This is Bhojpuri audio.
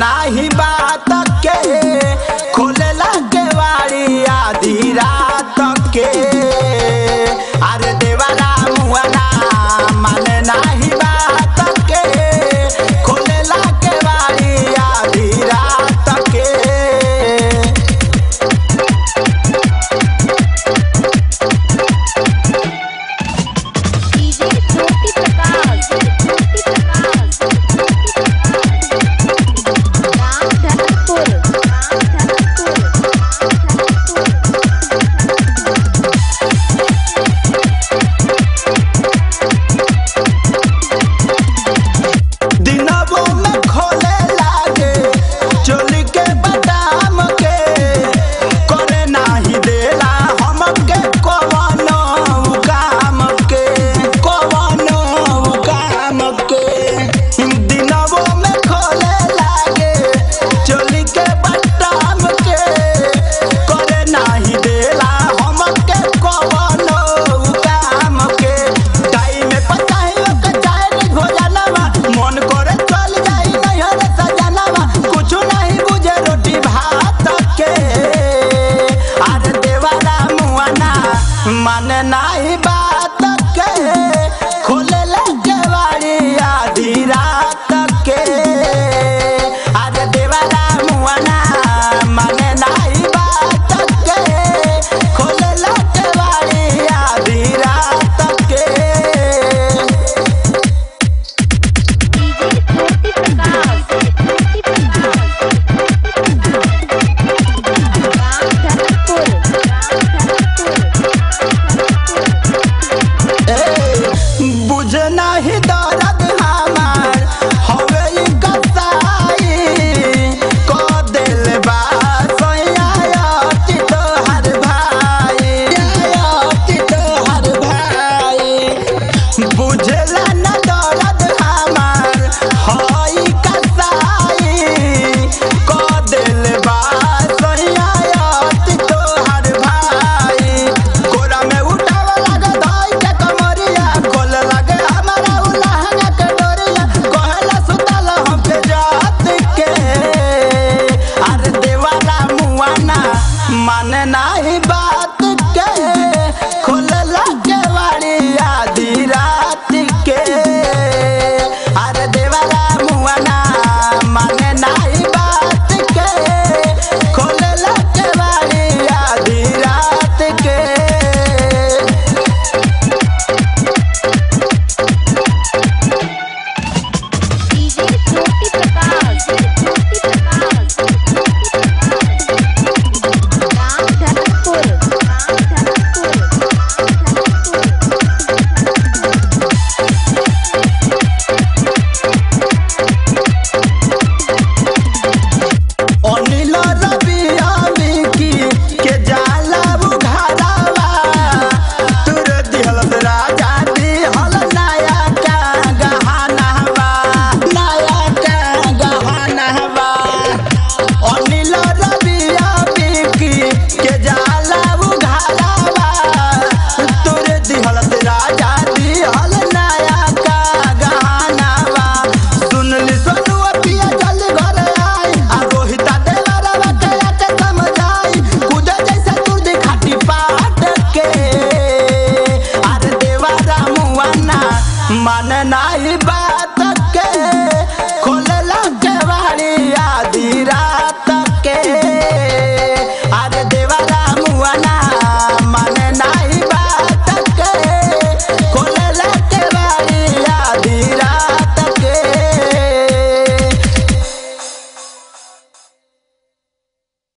नाही बात के खोलेला के वाड़ी आधी रात के अरे देवारा मुआना माने नाही बात के खोलेला के वाड़ी आधी रात के डीजे ज्योति प्रकाश ज्योति प्रकाश राम धनपुर राम धनपुर दिनवो में खोले लागे चोली के बदाम के करे नाही देला हमके कवनो काम के कवनो काम के दिनवो में खोले लागे चोली के बदाम के करे नाही देला हमके कवनो काम के टाइम में पताई के चाय भोजनवा मन करे चल जाई नैहर सजनवा कुछ नहीं बुझे रोटी भात के अरे देवारा मुआना मन नहीं बात के खोले लगे वाड़ी आधी रात के अरे देवारा मुआना मन नहीं बात के खोले लगे वाड़ी आधी रात के डीजे ज्योति प्रकाश ज्योति प्रकाश राम धनपुर राम बुझ नहीं दर्द हमार हवे ई कसाई क दिल बा सयाती तोहर भाई सयाती तोहर भाई बुझला न दर्द हमार हई कसाई क दिल बा सयाती तोहर भाई कोरा में उठाव लगे धाई के कमरिया खोल लगे हमारा उलहंगा के डोरिया कहला सुतल हमके जात के अरे देवाला मुआना माने नाही बात के खोल लगे वाड़ी आधी रात के अरे देवाला मुआना माने नाही बात के खोल लगे वाड़ी आधी रात के डीजे ज्योति प्रकाश ज्योति प्रकाश राम धनपुर राम धनपुर अनिल रबिया मिकी के जाला बुघारावा तुर दिहल राजा दिहल नया का गहनावा नया का गहनावा अनिल रबिया मिकी के जाला बुघारावा तुर दिहल राजा दिहल नया का गहनावा सुनली सोनुआ पिया जल्दी घर आई आ रोहिता देवरवा के आके समझाई कूदे जैसे तुरदी खाटी पाट के अरे देवरा मुआना मन नाही बात के खोले लगे वाड़ी आधी रात